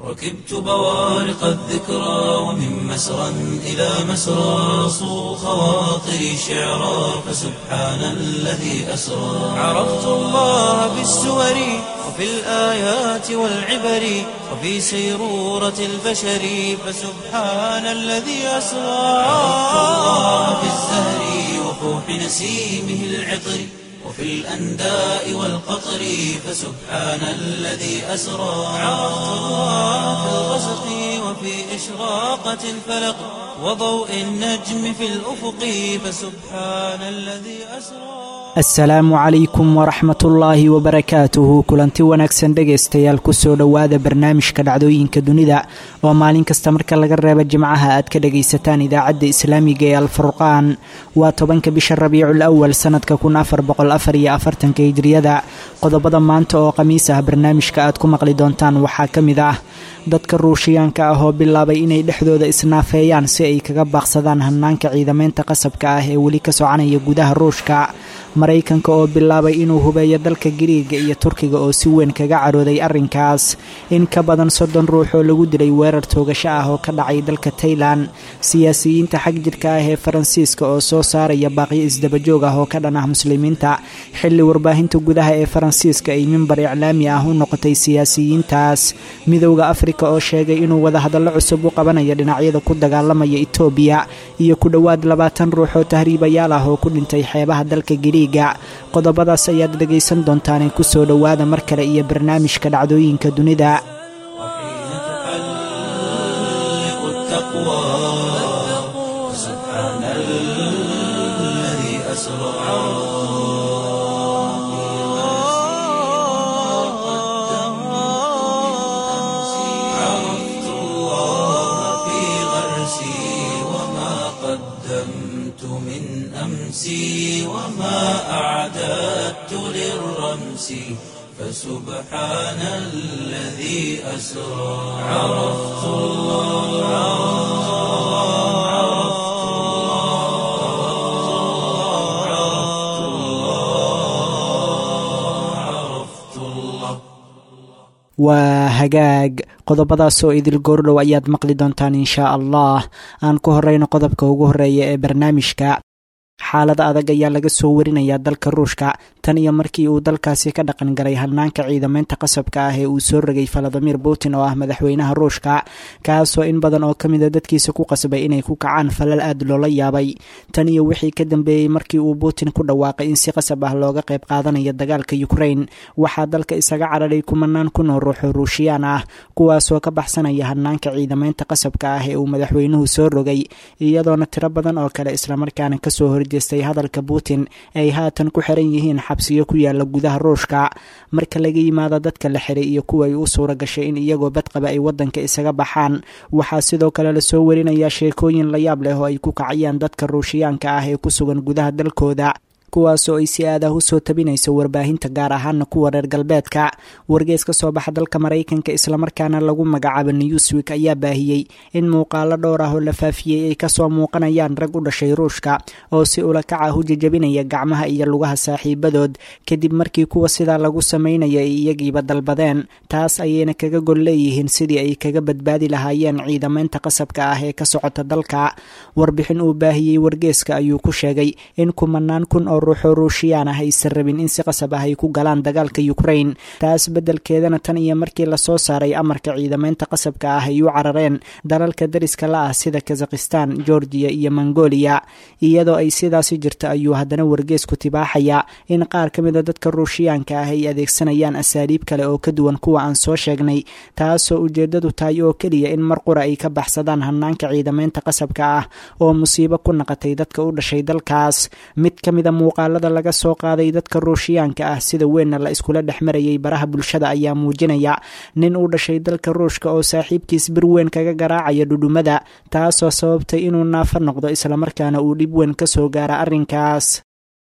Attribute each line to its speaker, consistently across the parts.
Speaker 1: ركبت بوارق الذكرى ومن مسرى إلى مسرى صو خواطري شعرا فسبحان الذي أسرى عرفت الله بالسور وفي الآيات والعبر وفي سيرورة البشر فسبحان الذي أسرى عرفت الله بالزهر وفوح نسيمه العطر وفي الأنداء والقطر فسبحان الذي أسرى عرفت الله في الغسق وفي إشراقة الفلق وضوء النجم في الأفق فسبحان الذي أسرى
Speaker 2: asalaamu calaykum waraxmatullaahi wabarakaatuhu kulanti wanaagsan dhegaystayaal kusoo dhowaada barnaamijka dhacdooyinka dunida oo maalin kasta marka laga reebo jimcaha aad ka dhagaysataan idaacadda islaamiga ee alfurqaan waa tobanka bisha rabiicul awal sanadka kun afar boqol afar iyo afartanka hijriyada qodobada maanta oo khamiis ah barnaamijka aad ku maqli doontaan waxaa ka mid ah dadka ruushiyaanka ah oo bilaabay inay dhexdooda isnaafeeyaan si ay kaga baaqsadaan hanaanka ciidamaynta qasabka ah ee weli ka soconaya gudaha ruushka maraykanka oo bilaabay inuu hubeeyo dalka giriiga iyo turkiga oo si weyn kaga carooday arrinkaas in ka badan soddon ruux oo lagu dilay weerar toogasho ah oo ka dhacay dalka tailan siyaasiyiinta xag jirka ah ee faransiiska oo soo saaraya baaqyo isdabajoog ah oo ka dhan ah muslimiinta xilli warbaahinta gudaha ee faransiiska ay mimbar iclaami ah u noqotay siyaasiyiintaas midowda afrika oo sheegay inuu wadahadallo cusub u qabanayo dhinacyada ku dagaalamaya etoobiya iyo ku dhowaad labaatan ruux oo tahriibayaal ah oo ku dhintay xeebaha dalka giriiga qodobadaas ayaad dhegaysan doontaane kusoo dhowaada mar kale iyo barnaamijka dhacdooyinka dunida
Speaker 1: وحين تحلق التقوى فسبحان الذي أسرى عرفت الله في غرسي وما قدمت من أمسي وما أعددت للرمس فسبحان الذي أسرى عرفت الله عرفت الله عرفت الله عرفت الله
Speaker 2: waa hagaag qodobadaasoo idil goordhow ayaad maqli doontaan inshaa allah aan ku horeyno qodobka ugu horeeya ee barnaamijka xaalad adag ayaa laga soo warinayaa dalka ruushka tan iyo markii uu dalkaasi ka dhaqan galay hanaanka ciidamaynta qasabka ah ee uu soo rogay valadimir putin oo ah madaxweynaha ruushka kaasoo in badan oo ka mida dadkiisa ku qasbay inay ku kacaan falal aad loola yaabay tan iyo wixii ka dambeeyey markii uu putin ku dhawaaqay in si qasab ah looga qayb qaadanayo dagaalka ukrain waxaa dalka isaga cararay kumanaan kun oo ruuxoo ruushiyaan ah kuwaasoo ka baxsanaya hanaanka ciidamaynta qasabka ah ee uu madaxweynuhu soo rogay iyadoona tiro badan oo kale islamarkaana kasoo horjeestay hadalka putin ay haatan ku xiran yihiin xabsiyo ku yaala gudaha ruushka marka laga yimaado dadka la xiray iyo kuwa ay u suura gashay in iyagoo badqaba ay wadanka isaga baxaan waxaa sidoo kale lasoo warinayaa sheekooyin la yaab leh oo ay ku kacayaan dadka ruushiyaanka ah ee ku sugan gudaha dalkooda kuwaasoo ay si aad ah usoo tabinayso warbaahinta gaar ahaana kuwa reer galbeedka wargees ka soo baxa dalka maraykanka islamarkaana lagu magacaabo newswik ayaa baahiyey in muuqaalo dhowr ah oo la faafiyey ay kasoo muuqanayaan rag u dhashay ruushka oo si ulakac ah u jajabinaya gacmaha iyo lugaha saaxiibadood kadib markii kuwa sidaa lagu sameynaya ay iyagiiba dalbadeen taas ayayna kaga gol leeyihiin sidii ay kaga badbaadi lahaayeen ciidamaynta qasabka ah ee ka socota dalka warbixin uu baahiyey wargeeska ayuu ku sheegay in kumanaan kun oo ruuxoo ruushiyaan ah aysan rabin in si qasab ah ay ku galaan dagaalka ukrain taas beddelkeedana tan iyo markii lasoo saaray amarka ciidamaynta qasabka ah ay u carareen dalalka dariska la ah sida kazakhistan georgiya iyo mongolia iyadoo ay sidaasi jirta ayuu haddana wargeesku tibaaxayaa in qaar ka mida dadka ruushiyaanka ah ay adeegsanayaan asaaliib kale oo ka duwan kuwa aan soo sheegnay taasoo ujeeddadu tahay oo keliya in mar qura ay ka baxsadaan hanaanka ciidamaynta qasabka ah oo musiibo ku naqatay dadka u dhashay dalkaas mid ka mida muuqaalada laga soo qaaday dadka ruushiyaanka ah sida weynna la iskula dhex marayay baraha bulshada ayaa muujinaya nin u dhashay dalka ruushka oo saaxiibkiis bir weyn kaga garaacaya dhudhumada taasoo sababtay inuu naafo noqdo islamarkaana uu dhib weyn ka soo gaara arrinkaas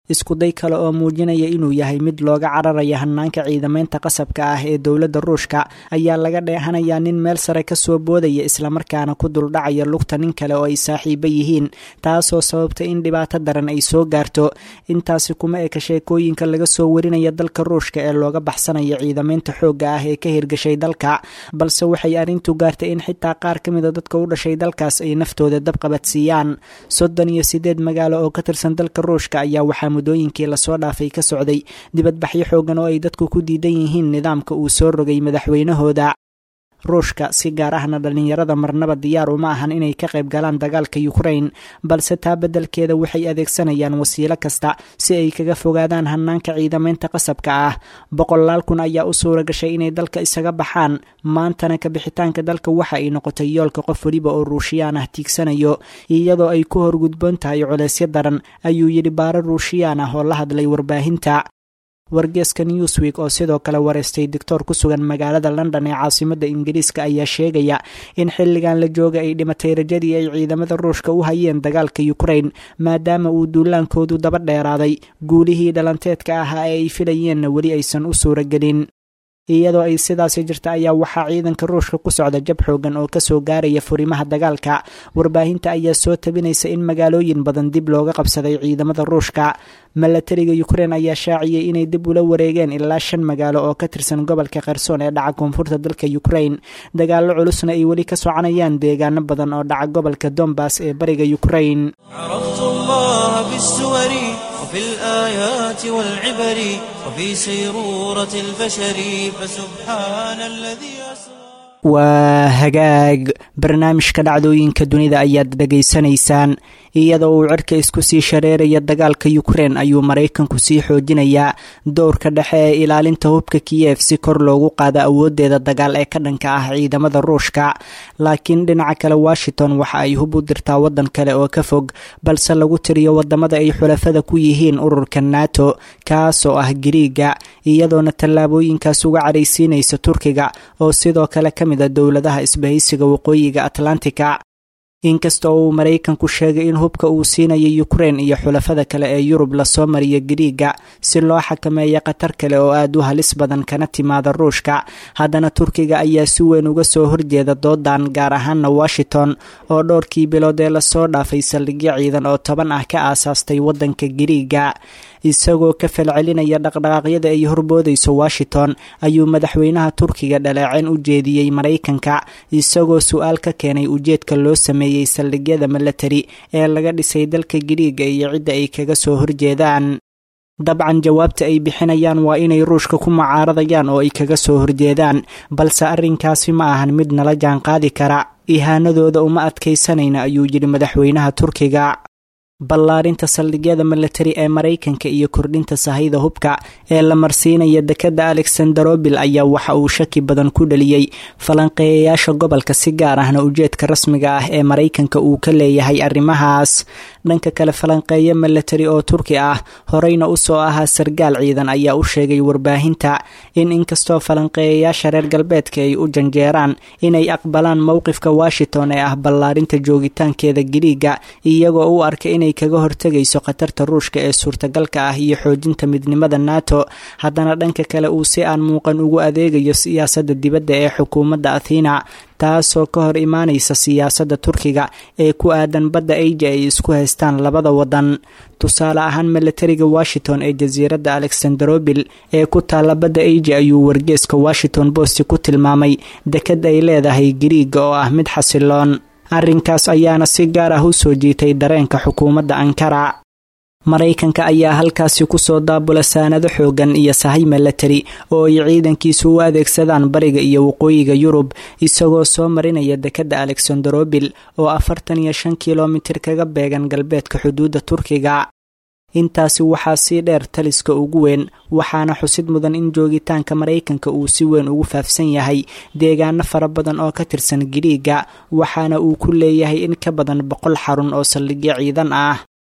Speaker 2: iskuday kale oo muujinaya inuu yahay mid looga cararaya hanaanka ciidamaynta qasabka ah ee dowladda ruushka ayaa laga dheehanayaa nin meel sare kasoo boodaya islamarkaana ku duldhacaya lugta nin kale oo ay saaxiibo yihiin taasoo sababta in dhibaato daran ay soo gaarto intaasi kuma eka sheekooyinka laga soo warinaya dalka ruushka ee looga baxsanaya ciidamaynta xoogga ah ee ka hirgashay dalka balse waxay arrintu gaartay in xitaa qaar ka mida dadka u dhashay dalkaas ay naftooda dabqabadsiiyaan soddon iyo sideed magaalo oo ka tirsan dalka ruushka ayaa waxaa muddooyinkii lasoo dhaafay ka socday dibadbaxyo xoogan oo ay dadku ku diidan yihiin nidaamka uu soo rogay madaxweynahooda ruushka si gaar ahna dhallinyarada marnaba diyaar uma ahan inay ka qayb galaan dagaalka ukrain balse taa beddelkeeda waxay adeegsanayaan wasiilo kasta si ay kaga fogaadaan hanaanka ciidamaynta qasabka ah boqolaal kun ayaa u suura gashay inay dalka isaga baxaan maantana ka bixitaanka dalka waxa ay noqotay yoolka qof weliba oo ruushiyaan ah tiigsanayo iyadoo ay ku horgudboon tahay culeysyo daran ayuu yidhi baare ruushiyaan ah oo la hadlay warbaahinta wargeeska newsweek oo sidoo kale wareystay doctor ku sugan magaalada london ee caasimadda ingiriiska ayaa sheegaya in xilligan la jooga ay dhimatay rajadii ay ciidamada ruushka u hayeen dagaalka ukrain maadaama uu duulaankoodu daba dheeraaday guulihii dhalanteedka ahaa ee ay filayeenna weli aysan u suuragelin iyadoo ay sidaasi jirta ayaa waxaa ciidanka ruushka ku socda jab xoogan oo kasoo gaaraya furimaha dagaalka warbaahinta ayaa soo tabinaysa in magaalooyin badan dib looga qabsaday ciidamada ruushka milatariga ukrain ayaa shaaciyey inay dib ula wareegeen ilaa shan magaalo oo ka tirsan gobolka kherson ee dhaca koonfurta dalka ukrain dagaallo culusna ay weli ka soconayaan deegaano badan oo dhaca gobolka dombas ee bariga ukrain
Speaker 1: وفي الآيات والعبر وفي سيرورة البشر فسبحان الذي أسرى
Speaker 2: waa hagaag barnaamijka dhacdooyinka dunida ayaad dhegaysanaysaan iyadoo uu cirka isku sii shareeraya dagaalka ukrein ayuu maraykanku sii xoojinayaa dowrka dhexe ee ilaalinta hubka kiyef si kor loogu qaado awoodeeda dagaal ee ka dhanka ah ciidamada ruushka laakiin dhinaca kale washington waxa ay hub u dirtaa waddan kale oo ka fog balse lagu tiriyo wadamada ay xulafada ku yihiin ururka nato kaasoo ah gariiga iyadoona tallaabooyinkaas uga caraysiinaysa turkiga oo sidoo kale ka mid a dowladaha isbahaysiga waqooyiga atlantika inkasta oo uu maraykanku sheegay in hubka uu siinayo ukrein iyo xulafada kale ee yurub lasoo mariyo gariiga si loo xakameeyo khatar kale oo aad u halis badan kana timaada ruushka haddana turkiga ayaa si weyn uga soo horjeeda doodan gaar ahaana washington oo dhowrkii bilood ee lasoo dhaafay saldhigyo ciidan oo toban ah ka aasaastay waddanka gariiga isagoo ka falcelinaya dhaqdhaqaaqyada ay horboodayso washington ayuu madaxweynaha turkiga dhaleeceen u jeediyey maraykanka isagoo su-aal ka keenay ujeedka loo sameeyey saldhigyada milatari ee laga dhisay dalka gariiga iyo cidda ay kaga soo horjeedaan dabcan jawaabta ay bixinayaan waa inay ruushka ku mucaaradayaan oo ay kaga soo horjeedaan balse arrinkaasi ma ahan mid nala jaanqaadi kara ihaanadooda uma adkaysanayna ayuu yidhi madaxweynaha turkiga ballaarinta saldhigyada milatari ee maraykanka iyo kordhinta sahayda hubka ee la marsiinaya dekadda alexanderobil ayaa waxa uu shaki badan ku dhaliyey falanqeeyayaasha gobolka si gaar ahna ujeedka rasmiga ah ee maraykanka uu ka leeyahay arrimahaas dhanka kale falanqeeyo milatari oo turki ah horeyna usoo ahaa sargaal ciidan ayaa u sheegay warbaahinta in inkastoo falanqeeyayaasha reer galbeedka ay u janjeeraan inay aqbalaan mowqifka washington ee ah ballaarinta joogitaankeeda gariiga iyagoo u arka inay kaga hortegayso khatarta ruushka ee suurtagalka ah iyo xoojinta midnimada nato haddana dhanka kale uu si aan muuqan ugu adeegayo siyaasadda dibadda ee xukuumadda athena taasoo ka hor imaanaysa siyaasadda turkiga ee ku aadan badda asia ay isku haystaan labada waddan tusaale ahaan milatariga washington ee jasiiradda alexanderobil ee ku taalla badda asia ayuu wargeeska washington post ku tilmaamay dekad ay leedahay gariiga oo ah mid xasiloon arrinkaas ayaana si gaar ah u soo jiitay dareenka xukuumadda ankara maraykanka ayaa halkaasi kusoo daabula saanado xoogan iyo sahay milatari oo ay ciidankiisu u adeegsadaan bariga iyo waqooyiga yurub isagoo soo marinaya dekadda alexanderobil oo afartan iyo shan kilomitir kaga beegan galbeedka xuduudda turkiga intaasi waxaa sii dheer taliska ugu weyn waxaana xusid mudan in joogitaanka maraykanka uu si weyn ugu faafsan yahay deegaano fara badan oo ka tirsan gariiga waxaana uu ku leeyahay in ka badan boqol xarun oo saldhigyo ciidan ah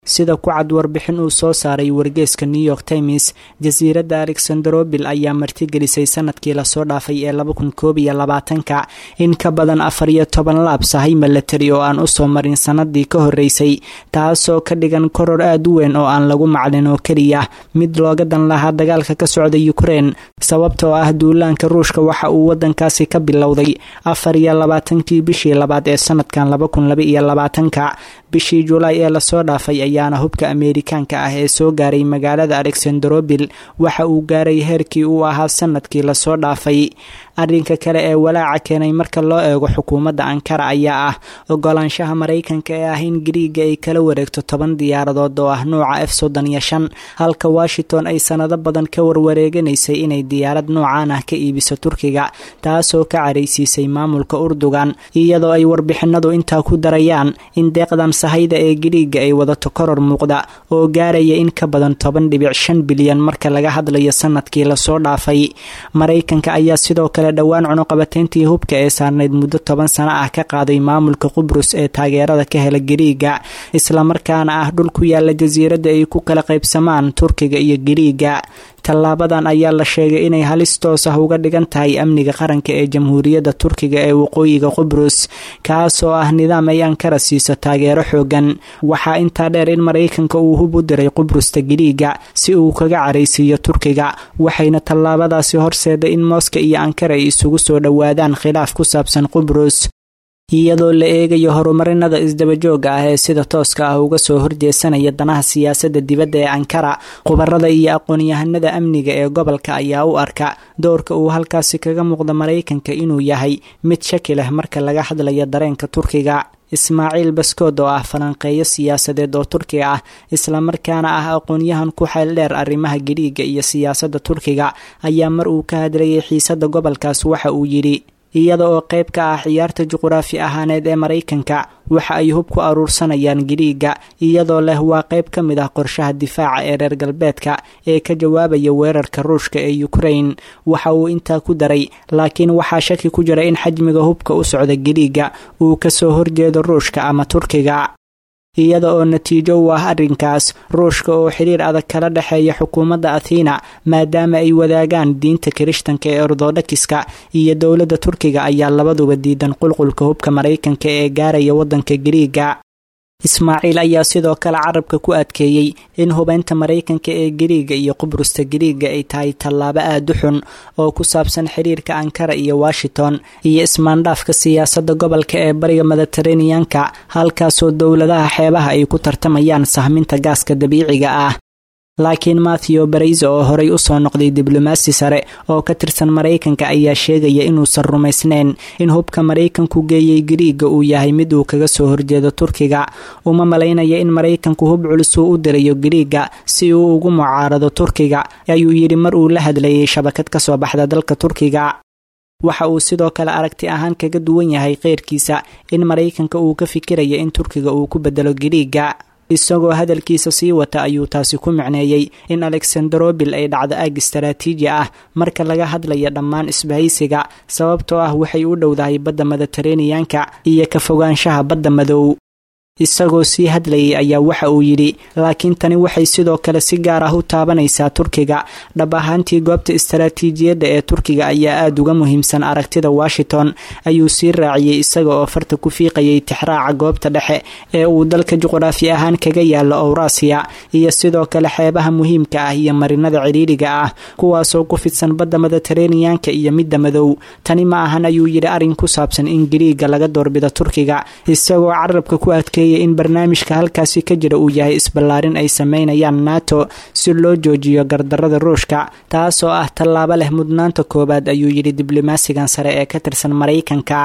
Speaker 2: sida ku cad warbixin uu soo saaray wargeeska new york times jasiiradda alexandrobil ayaa martigelisay sanadkii lasoo dhaafay ee laba kun koob iyo labaatanka in ka badan afar iyo toban laab sahay milatari oo aan usoo marin sanadii ka horeysay taasoo ka dhigan koror aada u weyn oo aan lagu maclin oo keliya mid looga dan lahaa dagaalka ka socda ukrein sababtoo ah duulaanka ruushka waxa uu wadankaasi ka bilowday afar iyo labaatankii bishii labaad ee sanadkan laba kun laba iyo labaatanka bishii julaay ee lasoo dhaafay ayaana hubka ameerikaanka ah ee soo gaaray magaalada alexandrobil waxa uu gaaray heerkii uu ahaa sanadkii lasoo dhaafay arrinka kale ee walaaca keenay marka loo eego xukuumadda ankara ayaa ah ogolaanshaha maraykanka ee ah in gariiga ay kala wareegto toban diyaaradood oo ah nuuca f soddon iyo shan halka washington ay sanado badan ka warwareeganaysay inay diyaarad noocaan ah ka iibiso turkiga taasoo ka caraysiisay maamulka urdugan iyadoo ay warbixinadu intaa ku darayaan in deeqdan sahayda ee gariiga ay wadato koror muuqda oo gaaraya in ka badan toban dhibic shan bilyan marka laga hadlayo sanadkii lasoo dhaafay maraykanka ayaa sidoo kale dhowaan cunuqabateyntii hubka ee saarnayd muddo toban sano ah ka qaaday maamulka qubrus ee taageerada ka hela gariiga islamarkaana ah dhul ku yaala jasiiradda ay ku kala qaybsamaan turkiga iyo gariiga tallaabadan ayaa la sheegay inay halis toos ah uga dhigan tahay amniga qaranka ee jamhuuriyadda turkiga ee waqooyiga qubrus kaasoo ah nidaam ay ankara siiso taageero xoogan waxaa intaa dheer in maraykanka uu hub u diray qubrusta gariiga si uu kaga caraysiiyo turkiga waxayna tallaabadaasi horseeday in mooska iyo ankara ay isugu soo dhowaadaan khilaaf ku saabsan qubrus iyadoo la eegayo horumarinada isdabajooga ah ee sida tooska ah uga soo horjeesanaya danaha siyaasadda dibadda ee ankara khubarada iyo aqoon-yahanada amniga ee gobolka ayaa u arka doorka uu halkaasi kaga muuqda maraykanka inuu yahay mid shaki leh marka laga hadlayo dareenka turkiga ismaaciil baskood oo ah falanqeeyo siyaasadeed oo turkiga ah islamarkaana ah aqoon-yahan ku xeel dheer arrimaha gariiga iyo siyaasadda turkiga ayaa mar uu ka hadlayay xiisadda gobolkaas waxa uu yidhi iyada oo qayb ka ah ciyaarta juquraafi ahaaneed ee maraykanka waxa ay hub ku aruursanayaan gariiga iyadoo leh waa qayb ka mid ah qorshaha difaaca ee reer galbeedka ee ka jawaabaya weerarka ruushka ee ukrain waxa uu intaa ku daray laakiin waxaa shaki ku jira in xajmiga hubka u socda gariiga uu kasoo horjeedo ruushka ama turkiga iyada oo natiijo u ah arrinkaas ruushka oo xiriir adag kala dhexeeya xukuumadda athena maadaama ay wadaagaan diinta kirishtanka ee orthodokiska iyo dowladda turkiga ayaa labaduba diidan qulqulka hubka maraykanka ee gaaraya waddanka gariiga ismaaciil ayaa sidoo kale carabka ku adkeeyey in hubeynta maraykanka ee gariiga iyo qubrusta gariiga ay tahay tallaabo aada u xun oo ku saabsan xiriirka ankara iyo washington iyo ismaandhaafka siyaasadda gobolka ee bariga mediteraneanka halkaasoo dowladaha xeebaha ay ku tartamayaan sahminta gaaska dabiiciga ah laakiin mathew barayse oo horey usoo noqday diblomaasi sare oo ka tirsan maraykanka ayaa sheegaya inuusan rumaysnayn in hubka maraykanku geeyey gariiga uu yahay mid uu kaga soo horjeedo turkiga uma malaynaya in maraykanku hub culus uu u dirayo gariiga si uu ugu mucaarado turkiga ayuu yidhi mar uu la hadlayay shabakad kasoo baxda dalka turkiga waxa uu sidoo kale aragti ahaan kaga duwan yahay keyrkiisa in maraykanka uu ka fikiraya in turkiga uu ku bedelo gariiga isagoo hadalkiisa sii wata ayuu taasi ku micneeyey in alexandrobil ay dhacdo aag istaraatiiji ah marka laga hadlaya dhammaan isbahaysiga sababtoo ah waxay u dhowdahay badda mediteraneanka iyo ka fogaanshaha badda madow isagoo sii hadlayay ayaa waxa uu yidhi laakiin tani waxay sidoo kale si gaar ah u taabanaysaa turkiga dhab ahaantii goobta istaraatiijiyadda ee turkiga ayaa aada uga muhiimsan aragtida washington ayuu sii raaciyey isaga oo farta ku fiiqayay tixraaca goobta dhexe ee uu dalka juqraafi ahaan kaga yaalo owrasiya iyo sidoo kale xeebaha muhiimka ah iyo marinada ciriiriga ah kuwaasoo ku fidsan badda mediteraneanka iyo midda madow tani ma ahan ayuu yidhi arrin ku saabsan in gariiga laga doorbido turkiga isagoo carabka ku adkeeyay in barnaamijka halkaasi ka jira uu yahay isballaarin ay sameynayaan nato si loo joojiyo gardarada ruushka taasoo ah tallaabo leh mudnaanta koowaad ayuu yidhi diblomaasigan sare ee ka tirsan maraykanka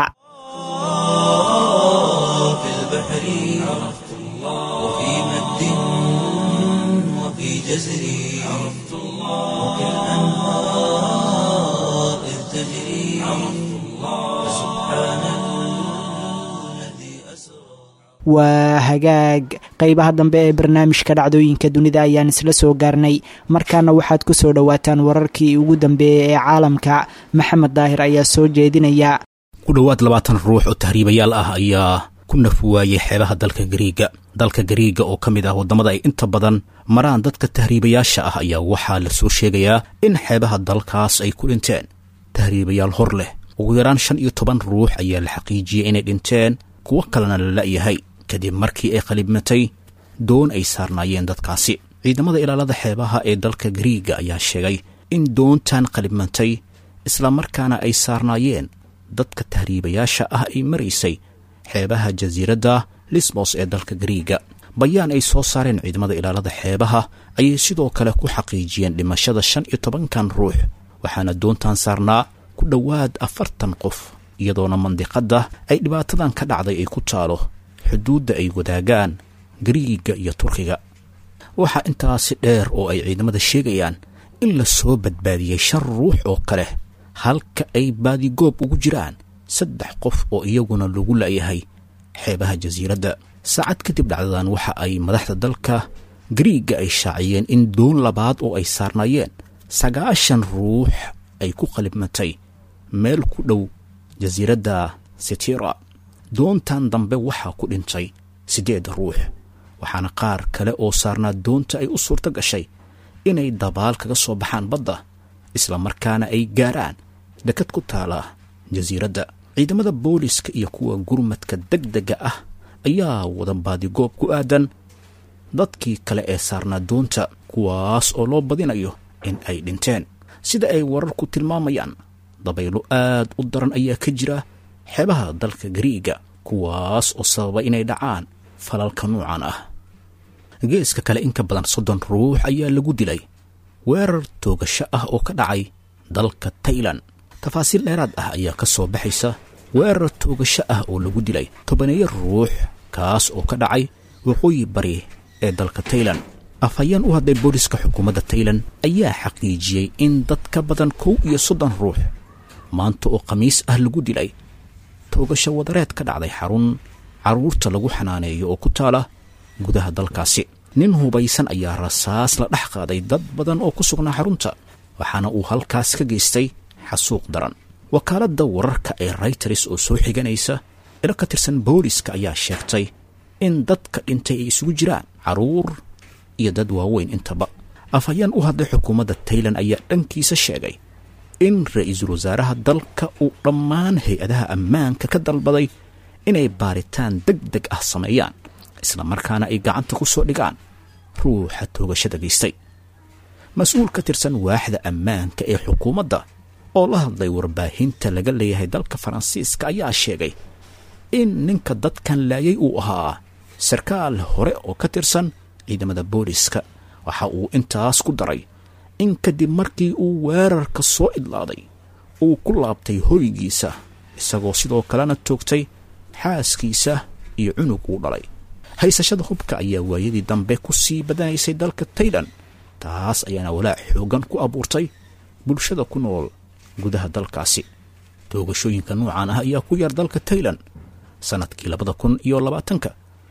Speaker 2: waa hagaag qeybaha dambe ee barnaamijka dhacdooyinka dunida ayaan isla soo gaarnay markaana waxaad ku soo dhowaataan wararkii ugu dambeeyey ee caalamka maxamed daahir ayaa soo jeedinaya
Speaker 3: ku dhowaad labaatan ruux oo tahriibayaal ah ayaa ku naf waayey xeebaha dalka gariiga dalka gariiga oo ka mid ah waddamada ay inta badan maraan dadka tahriibayaasha ah ayaa waxaa la soo sheegayaa in xeebaha dalkaas ay ku dhinteen tahriibayaal hor leh ugu yaraan shan iyo toban ruux ayaa la xaqiijiyey inay dhinteen kuwo kalena la la'yahay kadib markii ay qalibmatay doon ay saarnaayeen dadkaasi ciidamada ilaalada xeebaha ee dalka gariiga ayaa sheegay in doontan qalibmantay islamarkaana ay saarnaayeen dadka tahriibayaasha ah ay maraysay xeebaha jasiiradda lisbos ee dalka gariiga bayaan ay soo saareen ciidamada ilaalada xeebaha ayay sidoo kale ku xaqiijiyeen dhimashada shan iyo tobankan ruux waxaana doontan saarnaa ku dhowaad afartan qof iyadoona mandiqadda ay dhibaatadan ka dhacday ay ku taalo xuduudda ay wadaagaan gariiga iyo turkiga waxaa intaasi dheer oo ay ciidamada sheegayaan in la soo badbaadiyey shan ruux oo kale halka ay baadigoob ugu jiraan saddex qof oo iyaguna lagu la'yahay xeebaha jasiiradda saacad kadib dhacdadan waxa ay madaxda dalka gariiga ay shaaciyeen in doon labaad oo ay saarnaayeen sagaashan ruux ay ku qalibmatay meel ku dhow jasiiradda sitira doontan dambe waxaa ku dhintay siddeed ruux waxaana qaar kale oo saarnaa doonta ay u suurto gashay inay dabaal kaga soo baxaan badda islamarkaana ay gaaraan dekad ku taala jasiiradda ciidamada booliska iyo kuwa gurmadka deg dega ah ayaa wada baadigoob ku aadan dadkii kale ee saarnaa doonta kuwaas oo loo badinayo in ay dhinteen sida ay wararku tilmaamayaan dabaylo aad u daran ayaa ka jira xeebaha dalka gariiga kuwaas oo sababa inay dhacaan falalka nuucan ah geeska kale in ka badan soddon ruux ayaa lagu dilay weerar toogasho ah oo ka dhacay dalka tailan tafaasiil dheeraad ah ayaa ka soo baxaysa weerar toogasho ah oo lagu dilay tobaneeyo ruux kaas oo ka dhacay waqooyi bari ee dalka tailan afhayeen u hadlay booliska xukuumadda tailan ayaa xaqiijiyey in dad ka badan kow iyo soddon ruux maanta oo khamiis ah lagu dilay toogasho wadareed ka dhacday xarun carruurta lagu xanaaneeyo oo ku taala gudaha dalkaasi nin hubaysan ayaa rasaas la dhex qaaday dad badan oo ku sugnaa xarunta waxaana uu halkaas ka geystay xasuuq daran wakaaladda wararka ee rayters oo soo xiganaysa ilo ka tirsan booliska ayaa sheegtay in dadka dhintay ay isugu jiraan carruur iyo dad waaweyn intaba afhayeen u hadlay xukuumadda tailan ayaa dhankiisa sheegay in ra-iisul wasaaraha dalka uu dhammaan hay-adaha ammaanka ka dalbaday inay baaritaan deg deg ah sameeyaan islamarkaana ay gacanta ku soo dhigaan ruuxa toogashada geystay mas-uul ka tirsan waaxda ammaanka ee xukuumadda oo la hadlay warbaahinta laga leeyahay dalka faransiiska ayaa sheegay in ninka dadkan laayay uu ahaa sarkaal hore oo ka tirsan ciidamada booliska waxa uu intaas ku daray in kadib markii uu weerarka soo idlaaday uu ku laabtay hoygiisa isagoo sidoo kalena toogtay xaaskiisa iyo cunug uu dhalay haysashada hubka ayaa waayadii dambe ku sii badanaysay dalka tailan taas ayaana walaac xoogan ku abuurtay bulshada ku nool gudaha dalkaasi toogashooyinka nuucan ah ayaa ku yar dalka tailan sannadkii labada kun iyo labaatanka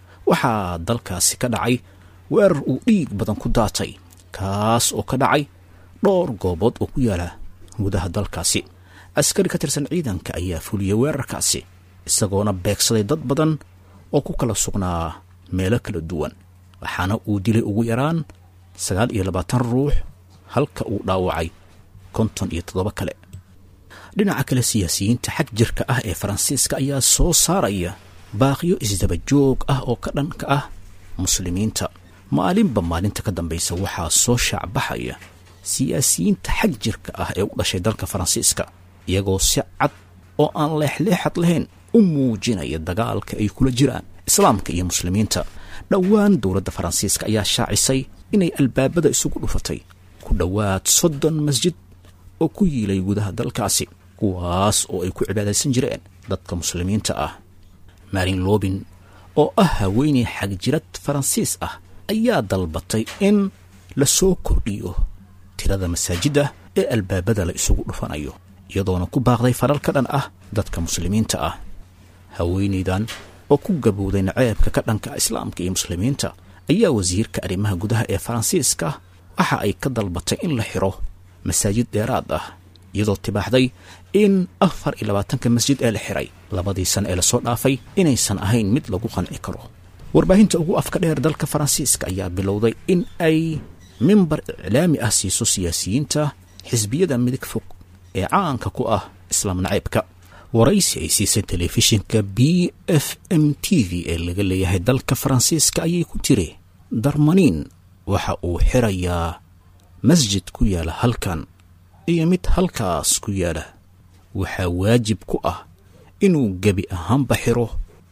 Speaker 3: waxaa dalkaasi ka dhacay weerar uu dhiig badan ku daatay kaas oo ka dhacay dhowr goobood oo ku yaala gudaha dalkaasi askari ka tirsan ciidanka ayaa fuliyey weerarkaasi isagoona beegsaday dad badan oo ku kala sugnaa meelo kala duwan waxaana uu dilay ugu yaraan sagaal iyo labaatan ruux halka uu dhaawacay konton iyo toddoba kale dhinaca kale siyaasiyiinta xag jirka ah ee faransiiska ayaa soo saaraya baaqiyo isdaba joog ah oo ka dhanka ah muslimiinta maalinba maalinta ka dambaysa waxaa soo shaacbaxaya siyaasiyiinta xag jirka ah ee u dhashay dalka faransiiska iyagoo si cad oo aan leexleexad lahayn u muujinaya dagaalka ay kula jiraan islaamka iyo muslimiinta dhowaan dowladda faransiiska ayaa shaacisay inay albaabada isugu dhufatay ku dhowaad soddon masjid oo ku yiilay gudaha dalkaasi kuwaas oo ay ku cibaadaysan jireen dadka muslimiinta ah marin lobin oo ah haweeney xagjirad faransiis ah ayaa dalbatay in la soo kordhiyo tirada masaajidda ee albaabada la isugu dhufanayo iyadoona ku baaqday faral ka dhan ah dadka muslimiinta ah haweenaydan oo ku gabowday naceebka ka dhanka islaamka iyo muslimiinta ayaa wasiirka arrimaha gudaha ee faransiiska waxa ay ka dalbatay in la xiro masaajid dheeraad ah iyadoo tibaaxday in afar iyo labaatanka masjid ee la xiray labadii sano ee lasoo dhaafay inaysan ahayn mid lagu qanci karo warbaahinta ugu afka dheer dalka faransiiska ayaa bilowday in ay mimbar iclaami ah siiso siyaasiyiinta xisbiyada midig fog ee caanka ku ah islaam naceybka waraysi ay siisay telefishinka b f m t v ee laga leeyahay dalka faransiiska ayay ku tiri darmaniin waxa uu xirayaa masjid ku yaala halkan iyo mid halkaas ku yaala waxaa waajib ku ah inuu gebi ahaanba xiro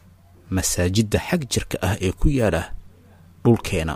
Speaker 3: masaajidda xag jirka ah ee ku yaala dhulkeena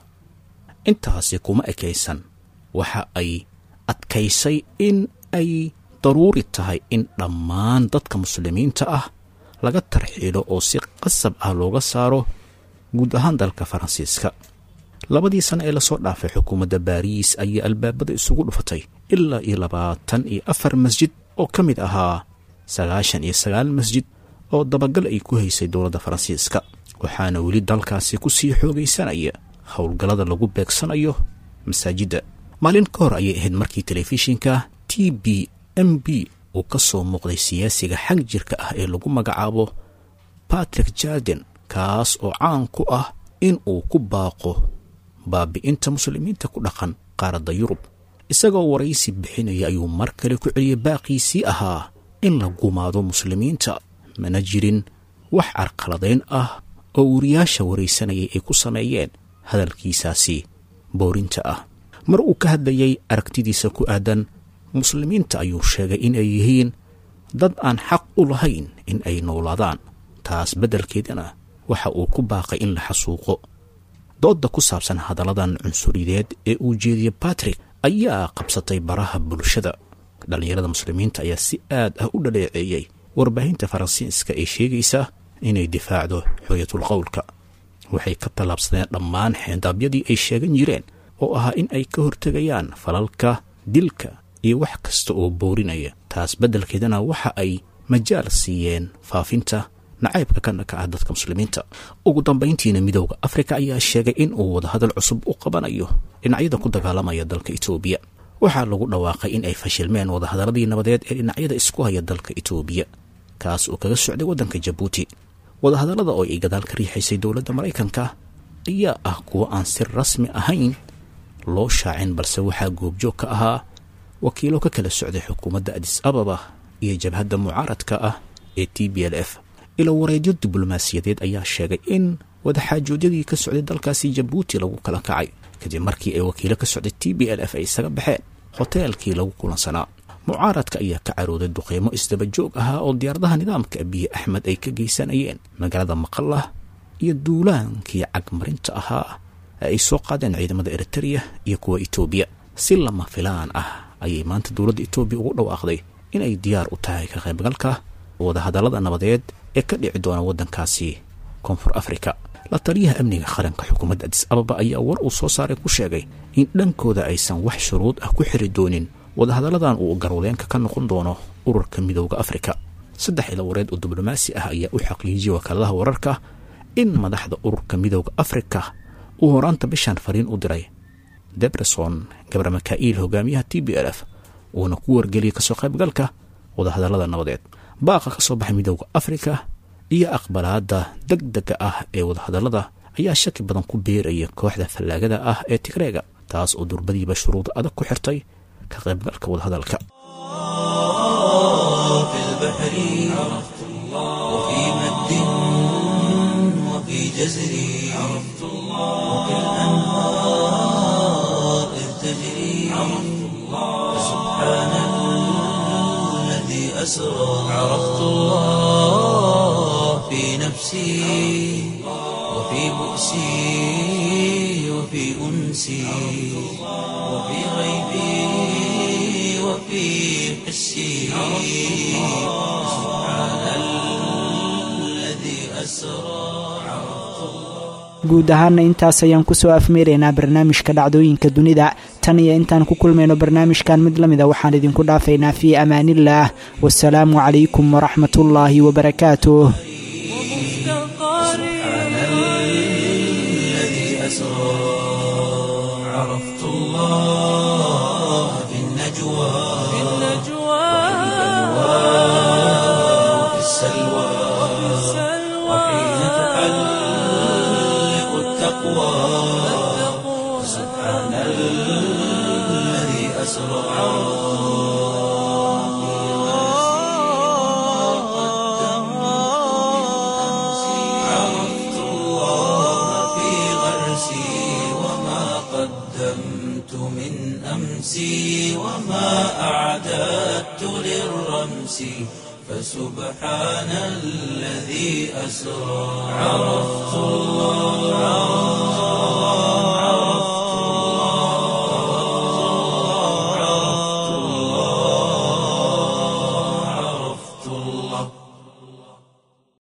Speaker 3: intaasi kuma ekaysan waxa ay adkaysay in ay daruuri tahay in dhammaan dadka muslimiinta ah laga tarxiilo oo si qasab ah looga saaro guud ahaan dalka faransiiska labadii sano ee lasoo dhaafay xukuumadda baariis ayaa albaabada isugu dhufatay ilaa iyo labaatan iyo afar masjid oo ka mid ahaa sagaashan iyo sagaal masjid oo dabagal ay ku haysay dowladda faransiiska waxaana weli dalkaasi ku sii xoogaysanaya howlgallada lagu beegsanayo masaajidda maalin ka hor ayay ahayd markii telefishinka t b m b uu ka soo muuqday siyaasiga xag jirka ah ee lagu magacaabo batrick jarden kaas oo caan ku ah in uu ku baaqo baabi'inta muslimiinta ku dhaqan qaaradda yurub isagoo waraysi bixinaya ayuu mar kale ku celiyey baaqiisii ahaa in la gumaado muslimiinta mana jirin wax carqaladayn ah oo wariyaasha waraysanayay ay ku sameeyeen hadalkiisaasi boorinta ah mar uu ka hadlayay aragtidiisa ku aadan muslimiinta ayuu sheegay in ay yihiin dad aan xaq u lahayn in ay noolaadaan taas beddelkeedana waxa uu ku baaqay in la xasuuqo doodda ku saabsan hadalladan cunsurideed ee uu jeediyey batrick ayaa qabsatay baraha bulshada dhallinyarada muslimiinta ayaa si aad ah u dhaleeceeyey warbaahinta faransiiska ee sheegaysa inay difaacdo xooyatul qowlka waxay ka tallaabsadeen dhammaan xeendaabyadii ay sheegan jireen oo ahaa in ay ka hortegayaan falalka dilka iyo wax kasta oo boorinaya taas beddelkeedana waxa ay majaal siiyeen faafinta nacaybka ka dhaka ah dadka muslimiinta ugu dambayntiina midowda afrika ayaa sheegay in uu wadahadal cusub u qabanayo dhinacyada ku dagaalamaya dalka etoobiya waxaa lagu dhawaaqay in ay fashilmeen wadahadaladii nabadeed ee dhinacyada isku haya dalka etoobiya kaas oo kaga socday waddanka jabuuti wadahadallada oo ay gadaal ka riixaysay dowladda maraykanka ayaa ah kuwo aan si rasmi ahayn loo shaacin balse waxaa goobjoog ka ahaa wakiilo ka kala socday xukuumadda adis ababa iyo jabhadda mucaaradka ah ee t b l f ilo wareedyo diblomaasiyadeed ayaa sheegay in wadaxaajoodyadii ka socday dalkaasi jabuuti lagu kala kacay kadib markii ay wakiilo ka socday t b l f ay isaga baxeen hoteelkii lagu kulansanaa mucaaradka ayaa ka carooday duqeymo isdaba joog ahaa oo diyaaradaha nidaamka abiye axmed ay ka geysanayeen magaalada maqalah iyo duulaankii cagmarinta ahaa ee ay soo qaadeen ciidamada eritereya iyo kuwa etoobiya si lama filaan ah ayay maanta dowladda etoobiya ugu dhawaaqday inay diyaar u tahay ka qaybgalka wadahadallada nabadeed ee ka dhici doona waddankaasi koonfur afrika la taliyaha amniga qaranka xukuumadda adis ababa ayaa war uu soo saaray ku sheegay in dhankooda aysan wax shuruud ah ku xiri doonin wadahadalladan uu garwadeenka ka noqon doono ururka midowda afrika saddex ila wareed oo diblomaasi ah ayaa u xaqiijiyey wakaaladaha wararka in madaxda ururka midowda afrika uu horaanta bishaan fariin u diray debreson gabar maka'iil hogaamiyaha t b l f uuna ku wargeliyey kasoo qaybgalka wadahadallada nabadeed baaqa ka soo baxay midowda afrika iyo aqbalaadda deg dega ah ee wadahadallada ayaa shaki badan ku beeraya kooxda fallaagada ah ee tigreega taas oo durbadiiba shuruud adag ku xirtay ka qaybgalka wadahadalka
Speaker 1: في البحر عرفت الله وفي مد وفي جزر عرفت الله وفي الأنهار إذ تجري عرفت الله سبحان الذي أسرى عرفت الله في نفسي وفي بؤسي وفي أنسي وفي غيبي وفي حسي سبحان الذي أسرى
Speaker 2: guud ahaana intaas ayaan kusoo afmeeraynaa barnaamijka dhacdooyinka dunida tan iyo intaan ku kulmayno barnaamijkan mid la mida waxaan idinku dhaafaynaa fii amaaniillaah wasalaamu calaykum waraxmatullaahi wabarakaatuh
Speaker 1: الذي أسرى عرفت الله في النجوى السلوى وحين تحلق التقوى سبحان الذي أسرى عرفت الله في غرسي وما قدمت من أمسي وما أعددت للرمس فسبحان الذي أسرى عرفت الله